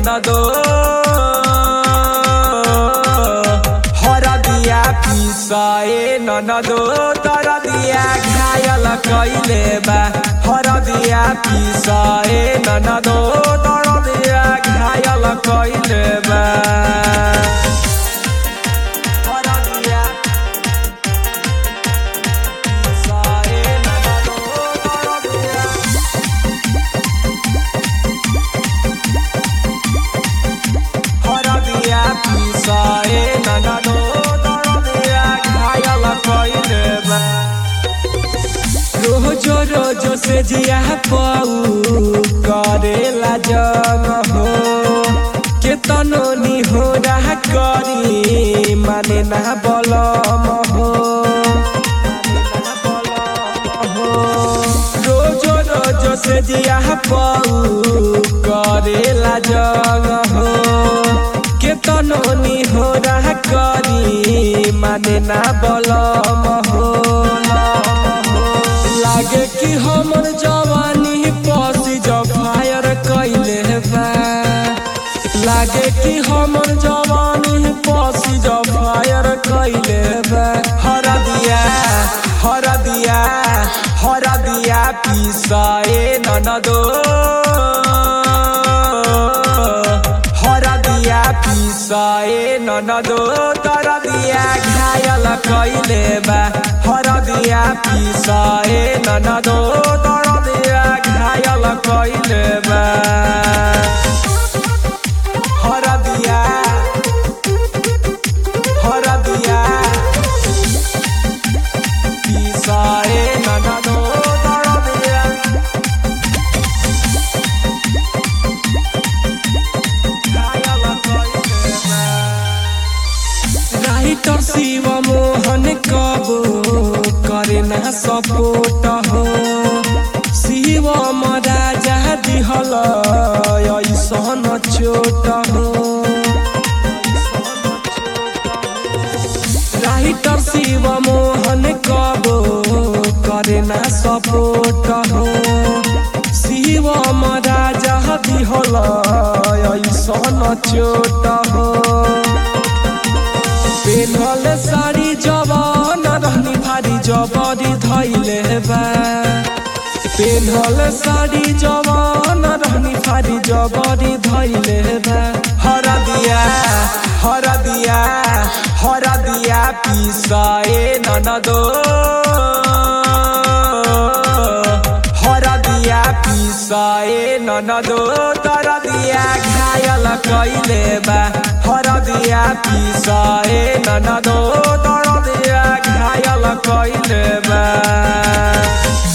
ननदो हरदिया पिसाए ननदो तरदिया घायल कैले बा हरदिया पिसाए ननदो तरदिया घायल कैले बा हरदिया पिसाए ननदो तरदिया हरदिया पिसाए ननदो तरदिया घायल कैले बा रोज रोज से जिया पाऊ करेला जन हो केतनो निहोरा करी माने ना बलम हो रोज रोज से जिया पाऊ करेला जन हो केतनो निहोरा करी माने ना बलम हो लागे कि हमर जवानी पसी जब फायर कैले बा लागे कि हमर जवानी पसी जब फायर कैले बा हर दिया हर दिया हर दिया पिसाए ननदो हर दिया पिसाए ननदो तर दिया घायल कैले बा हर दिया पिसाए ननदो तर दिया घायल कैले बा हर दिया हर दिया पिसाए ननदो तर दिया घायल कैले बा राइटर शिव मोहन कबो करे ना सपोर्ट हो शिव राजा दिहल ऐसन चोट हो राइटर शिव मोहन कबो करे ना सपोर्ट हो शिव राजा दिहल ऐसन चोट हो पेनहल साड़ी जवान रहनी भारी जबरी धैले बा पेनहल साड़ी जवान रहनी भारी जबरी धैले बा हर दिया हर दिया हर दिया पिसाए ननदो हर दिया पिसाए ननदो तर दिया घायल कैले बा हर दिया पिसाए ननदो तर दिया घायल कैले बा